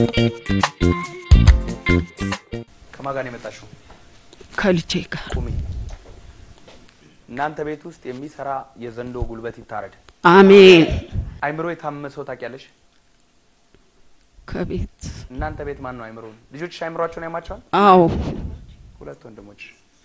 ከማን ጋር ነው የመጣሽው? ከልጄ ጋር ቁሚ። እናንተ ቤት ውስጥ የሚሰራ የዘንዶ ጉልበት ይታረድ። አሜን። አይምሮ የታመመ ሰው ታውቂያለሽ? ከቤት እናንተ ቤት ማን ነው አይምሮ? ልጆችሽ አይምሯቸውን ያማቸዋል? አዎ ሁለት ወንድሞች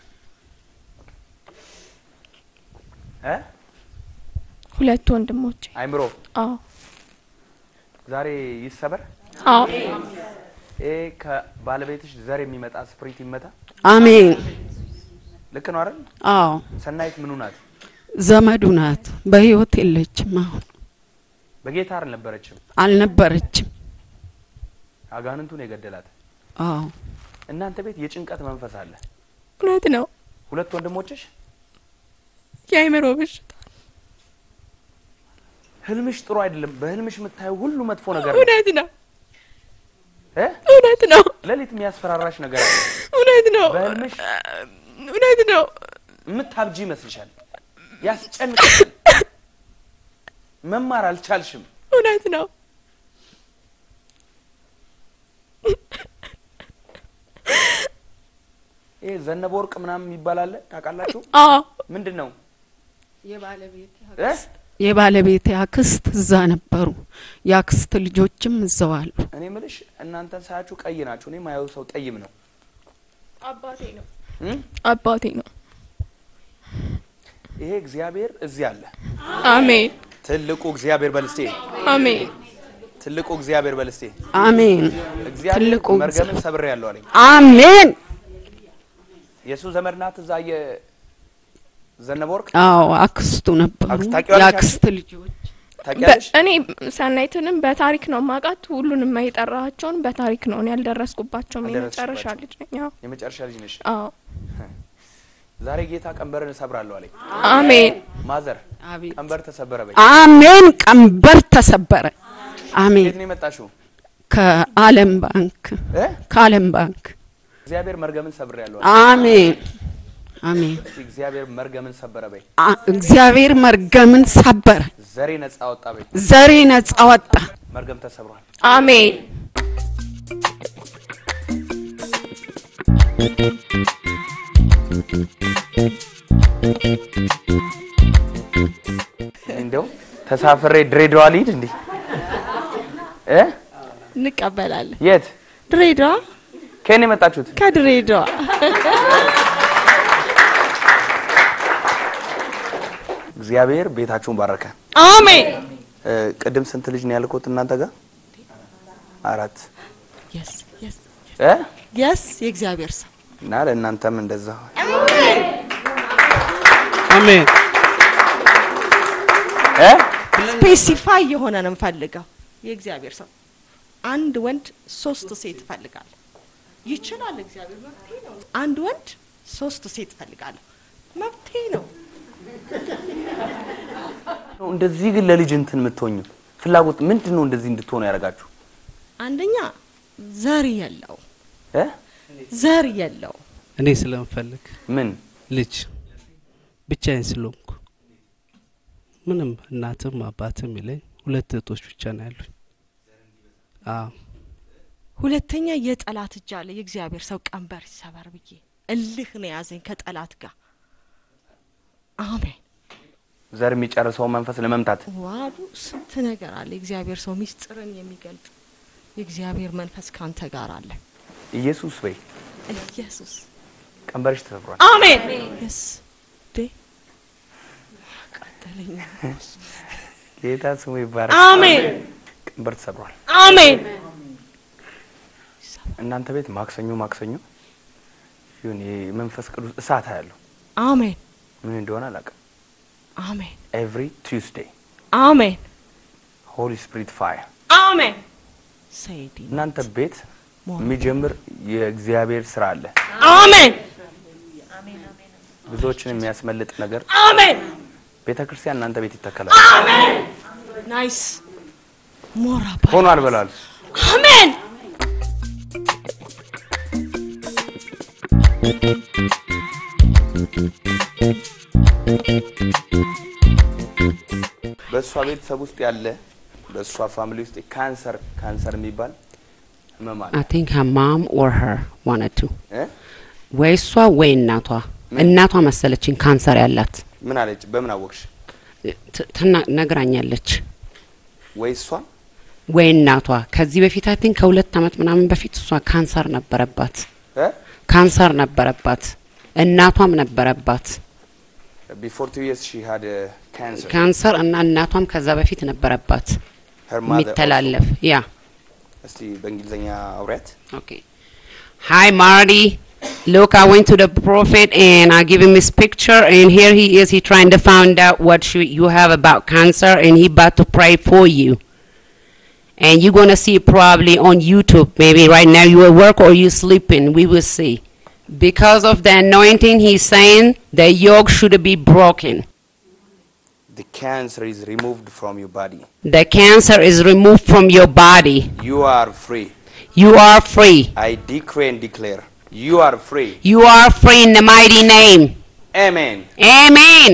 እ ሁለት ወንድሞች። አይምሮ አዎ ዛሬ ይሰበር። አዎ ይሄ ከባለቤትሽ ዘር የሚመጣ ስፕሪት ይመታ። አሜን። ልክ ነው አይደል? አዎ ሰናይት ምኑ ናት? ዘመዱ ናት። በህይወት የለችም። አሁን በጌታ አልነበረችም። አልነበረችም። አጋንንቱን የገደላት አዎ እናንተ ቤት የጭንቀት መንፈስ አለ። እውነት ነው። ሁለት ወንድሞችሽ የአይምሮ በሽታ ህልምሽ ጥሩ አይደለም። በህልምሽ የምታየው ሁሉ መጥፎ ነገር ነው እውነት ነው። እ እውነት ነው። ሌሊት የሚያስፈራራሽ ነገር አለ። እውነት ነው። በህልምሽ እውነት ነው። የምታብጂ ይመስልሻል፣ ያስጨንቅሻል። መማር አልቻልሽም። እውነት ነው። ይሄ ዘነበ ወርቅ ምናምን የሚባል አለ ታውቃላችሁ? አዎ ምንድን ነው እ? የባለቤቴ አክስት እዛ ነበሩ። የአክስት ልጆችም እዛው አሉ። እኔ ምልሽ እናንተን ሳያችሁ ቀይ ናችሁ። እኔ ማየው ሰው ጠይም ነው አባቴ ነው። እ? አባቴ ነው። ይሄ እግዚአብሔር እዚህ አለ። አሜን ትልቁ እግዚአብሔር በልስቴ አሜን ትልቁ እግዚአብሔር በልስቴ አሜን እግዚአብሔር ትልቁ መርገምን ሰብሬ ያለው አለኝ። አሜን። የእሱ ዘመድ ናት እዛ የዘነበ ወርቅ አዎ አክስቱ ነበሩ። አክስት ታውቂዋለሽ? የአክስት ልጆች ታውቂያለሽ? እኔ ሰናይትንም በታሪክ ነው ማውቃት። ሁሉንም የጠራቸውን በታሪክ ነው። እኔ ያልደረስኩባቸውም የመጨረሻ አልደረስሽባቸውም። ልጅ ነኝ። አዎ የመጨረሻ ልጅ ነሽ። አዎ ዛሬ ጌታ ቀንበርን እሰብራለሁ አለኝ። አሜን ማዘር አቤት ቀንበር ተሰበረ በይ። አሜን። ቀንበር ተሰበረ። አሜን። የት ነው የመጣሽው? ከዓለም ባንክ እ? ከዓለም ባንክ እግዚአብሔር መርገምን ሰብሬ ያለው አሜን አሜን። እግዚአብሔር መርገምን ሰበረ በይ። አ- እግዚአብሔር መርገምን ሰበረ። ዘሬ ነጻ ወጣ በይ። ዘሬ ነጻ ወጣ። መርገም ተሰብሯል። አሜን እንደው ተሳፍሬ ድሬዳዋ ልሂድ እንዴ? እ? እንቀበላለን። የት ድሬዳዋ ከኔ የመጣችሁት? ከድሬዳዋ እግዚአብሔር ቤታችሁን ባረከ። አሜን እ፣ ቅድም ስንት ልጅ ነው ያልኩት እናንተ ጋር? አራት የስ የስ እ? የስ የእግዚአብሔር ሰው እና ለእናንተም እንደዛ አሜን። እ? ስፔሲፋይ የሆነ ነው የምፈልገው። የእግዚአብሔር ሰው አንድ ወንድ ሶስት ሴት እፈልጋለሁ። ይችላል እግዚአብሔር መብቴ ነው። አንድ ወንድ ሶስት ሴት እፈልጋለሁ። መብቴ ነው። እንደዚህ ግን ለልጅ እንትን የምትሆኙ ፍላጎት ምንድን ነው? እንደዚህ እንድትሆኑ ያደርጋችሁ አንደኛ ዘር የለው እ? ዘር የለው እኔ ስለምፈልግ ምን ልጅ ብቻዬን ስለሆንኩ ምንም እናትም አባትም የለኝ። ሁለት እህቶች ብቻ ነው ያሉኝ። አዎ ሁለተኛ የጠላት እጅ አለ። የእግዚአብሔር ሰው ቀንበር ይሰበር ብዬ እልህ ነው የያዘኝ ከጠላት ጋር። አሜን። ዘር የሚጨርሰው መንፈስ ለመምታት ዋሉ ስንት ነገር አለ። የእግዚአብሔር ሰው ሚስጥርን የሚገልጥ የእግዚአብሔር መንፈስ ካንተ ጋር አለ። ኢየሱስ በይ ኢየሱስ ቀንበርሽ ተሰብሯል። አሜን። የስ ዴ ቀጠለኝ። ጌታ ስሙ ይባረክ። አሜን ቀንበር ተሰብሯል። አሜን። እናንተ ቤት ማክሰኞ ማክሰኞ ይሁን የመንፈስ ቅዱስ እሳት ያለው አሜን ምን እንደሆነ አላውቅም። አሜን ኤቭሪ ቱስዴይ አሜን ሆሊ ስፒሪት ፋየር አሜን። ሰይዲ እናንተ ቤት የሚጀምር የእግዚአብሔር ስራ አለ። አሜን ብዙዎችን የሚያስመልጥ ነገር አሜን ቤተ ክርስቲያን እናንተ ቤት ይተከላል። ናይስ ሞራ ሆኗል በላል። አሜን በእሷ ቤተሰብ ውስጥ ያለ በእሷ ፋሚሊ ውስጥ ካንሰር ካንሰር የሚባል ህመም አለ I think her mom or her wanted to. እ? ወይ እሷ ወይ እናቷ እናቷ መሰለችኝ ካንሰር ያላት ምን አለች? በምን አወቅሽ? ት- ትና- ነግራኛለች። ወይ እሷን ወይ እናቷ ከዚህ በፊት አይ ቲንክ ከሁለት አመት ምናምን በፊት እሷ ካንሰር ነበረባት እ? ካንሰር ነበረባት እናቷም ነበረባት ቢፎር ቱ ይርስ ሺ ሃድ ካንሰር ካንሰር እና እናቷም ከዛ በፊት ነበረባት ሄር ማዘር የሚተላለፍ ያ እስቲ በእንግሊዝኛ አውሪያት። Okay. Hi, Marty. Look, I went to the prophet and I give him his picture, and here he is. He trying to find out what you, you have about cancer, and he about to pray for you. And you're gonna see it probably on YouTube. Maybe right now you at work or you sleeping. We will see. Because of the anointing, he's saying the yoke should be broken. The cancer is removed from your body. The cancer is removed from your body. You are free. You are free. I decree and declare you are free. You are free in the mighty name. Amen. Amen.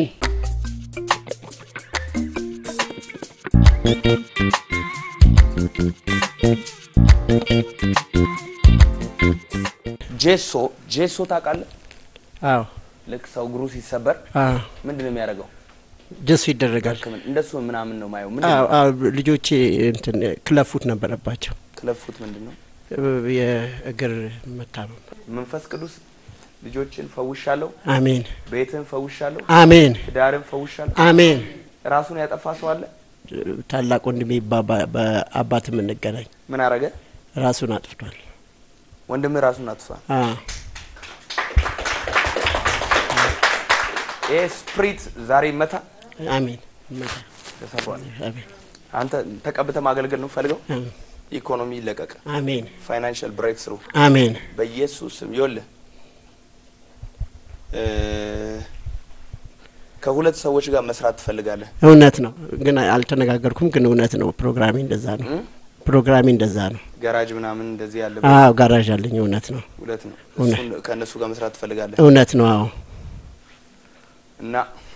ጄሶ ጄሶ ታውቃለህ? አዎ ልክ ሰው እግሩ ሲሰበር አዎ ምንድን ነው የሚያደርገው? ጀሱ ይደረጋል። ሕክምና እንደሱ ምናምን ነው ማየው። ምን አዎ አዎ ልጆቼ እንትን ክለፉት ነበረባቸው ክለፉት ምንድን ነው? የእግር መታመም። መንፈስ ቅዱስ ልጆችን ፈውሻለሁ፣ አሜን ቤትን ፈውሻለሁ፣ አሜን ትዳርን ፈውሻለሁ። አሜን። ራሱን ያጠፋ ሰው አለ? ታላቅ ወንድሜ ባባ- በአባት የምንገናኝ ምን አረገ? ራሱን አጥፍቷል። ወንድምህ ራሱን አጥፍቷል። አዎ ይህ ስፕሪት ዛሬ መታ አሜን ይመታ። ተሰሯል። አሜን አንተ ተቀብተ ማገልገል ነው ፈልገው። አሜን ኢኮኖሚ ይለቀቅ፣ አሜን ፋይናንሻል ብሬክ ስሩ አሜን በኢየሱስ ስም ይኸውልህ እ ከሁለት ሰዎች ጋር መስራት ትፈልጋለህ። እውነት ነው ግን አልተነጋገርኩም። ግን እውነት ነው። ፕሮግራሜ እንደዛ ነው። እ? ፕሮግራሜ እንደዛ ነው። ጋራጅ ምናምን እንደዚህ ያለ አዎ ጋራዥ አለኝ። እውነት ነው። ሁለት ነው። እውነት። እሱን ከእነሱ ጋር መስራት ትፈልጋለህ እውነት ነው። አዎ እና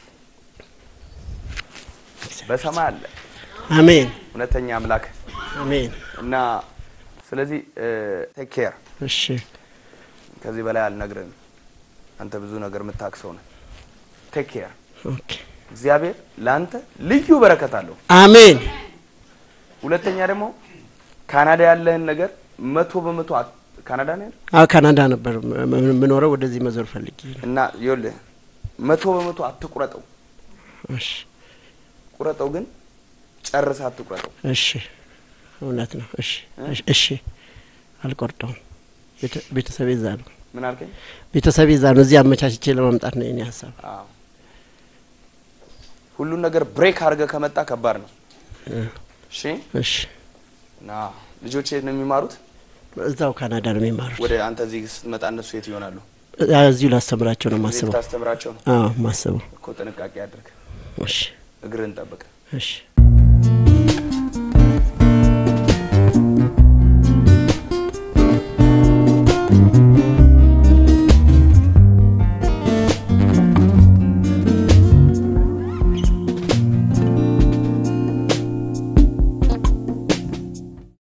በሰማይ አለ አሜን እውነተኛ አምላክ አሜን። እና ስለዚህ ቴክ ኬር እሺ ከዚህ በላይ አልነግርህም። አንተ ብዙ ነገር የምታክሰው ነህ። ቴክ ኬር ኦኬ እግዚአብሔር ለአንተ ልዩ በረከት አለው። አሜን ሁለተኛ ደግሞ ካናዳ ያለህን ነገር መቶ በመቶ አት- ካናዳ ነው ያለህ? አዎ ካናዳ ነበር ም- ም- የምኖረው። ወደዚህ መዞር ፈልጌ ነው። እና ይኸውልህ መቶ በመቶ አትቁረጠው። እሺ ቁረጠው ግን ጨርሰህ አትቁረጠው። እሺ እውነት ነው። እሺ እሺ፣ እሺ አልቆርጠውም። ቤተ- ቤተሰቤ እዛ ነው። ምን አልከኝ? ቤተሰቤ እዛ ነው። እዚህ አመቻችቼ ለመምጣት ነው የኔ ሀሳብ። አዎ ሁሉን ነገር ብሬክ አድርገህ ከመጣ ከባድ ነው። እሺ እሺ እና ልጆች የት ነው የሚማሩት? እዛው ካናዳ ነው የሚማሩት። ወደ አንተ እዚህ ስትመጣ እነሱ የት ይሆናሉ? አ- እዚሁ ላስተምራቸው ነው እዚህ ማስበው። ልታስተምራቸው ነው አዎ ማስበው። እኮ። ጥንቃቄ አድርግ፣ እሺ እግርህን ጠብቅ። እሺ